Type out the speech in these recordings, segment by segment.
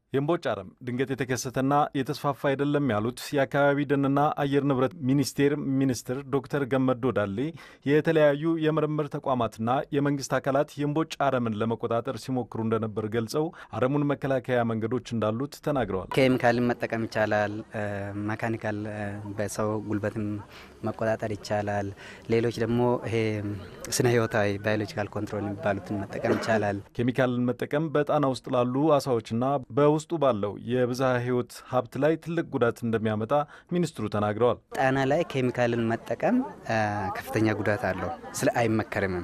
የእምቦጭ አረም ድንገት የተከሰተና የተስፋፋ አይደለም ያሉት የአካባቢ ደንና አየር ንብረት ሚኒስቴር ሚኒስትር ዶክተር ገመዶ ዳሌ የተለያዩ የምርምር ተቋማትና የመንግስት አካላት የእምቦጭ አረምን ለመቆጣጠር ሲሞክሩ እንደነበር ገልጸው አረሙን መከላከያ መንገዶች እንዳሉት ተናግረዋል። ኬሚካልን መጠቀም ይቻላል። መካኒካል በሰው ጉልበትም መቆጣጠር ይቻላል። ሌሎች ደግሞ ይሄ ስነ ህይወታዊ ባዮሎጂካል ኮንትሮል የሚባሉትን መጠቀም ይቻላል። ኬሚካልን መጠቀም በጣና ውስጥ ላሉ አሳዎችና በውስጡ ባለው የብዝሃ ህይወት ሀብት ላይ ትልቅ ጉዳት እንደሚያመጣ ሚኒስትሩ ተናግረዋል። ጣና ላይ ኬሚካልን መጠቀም ከፍተኛ ጉዳት አለው፣ ስለ አይመከርምም።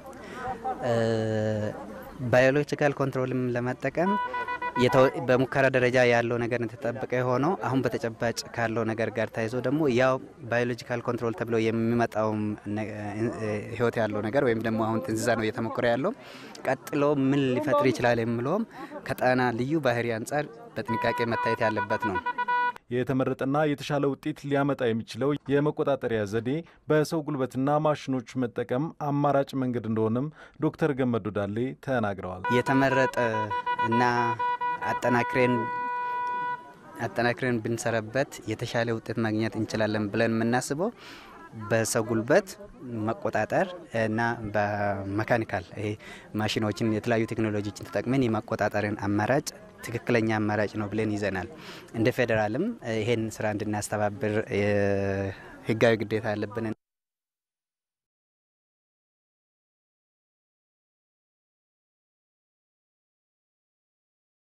ባዮሎጂካል ኮንትሮልም ለመጠቀም በሙከራ ደረጃ ያለው ነገር የተጠበቀ የሆነው አሁን በተጨባጭ ካለው ነገር ጋር ተያይዞ ደግሞ ያው ባዮሎጂካል ኮንትሮል ተብሎ የሚመጣውም ህይወት ያለው ነገር ወይም ደግሞ አሁን ጥንዚዛ ነው እየተሞከረ ያለው ቀጥሎ ምን ሊፈጥር ይችላል የሚለውም ከጣና ልዩ ባህሪ አንጻር በጥንቃቄ መታየት ያለበት ነው። የተመረጠና የተሻለ ውጤት ሊያመጣ የሚችለው የመቆጣጠሪያ ዘዴ በሰው ጉልበትና ማሽኖች መጠቀም አማራጭ መንገድ እንደሆነም ዶክተር ገመዱ ዳሌ ተናግረዋል። የተመረጠ እና አጠናክሬን አጠናክሬን ብንሰራበት የተሻለ ውጤት ማግኘት እንችላለን ብለን የምናስበው በሰው ጉልበት መቆጣጠር እና በመካኒካል ይሄ ማሽኖችን የተለያዩ ቴክኖሎጂዎችን ተጠቅመን የማቆጣጠርን አማራጭ ትክክለኛ አማራጭ ነው ብለን ይዘናል። እንደ ፌዴራልም ይሄን ስራ እንድናስተባብር ህጋዊ ግዴታ ያለብን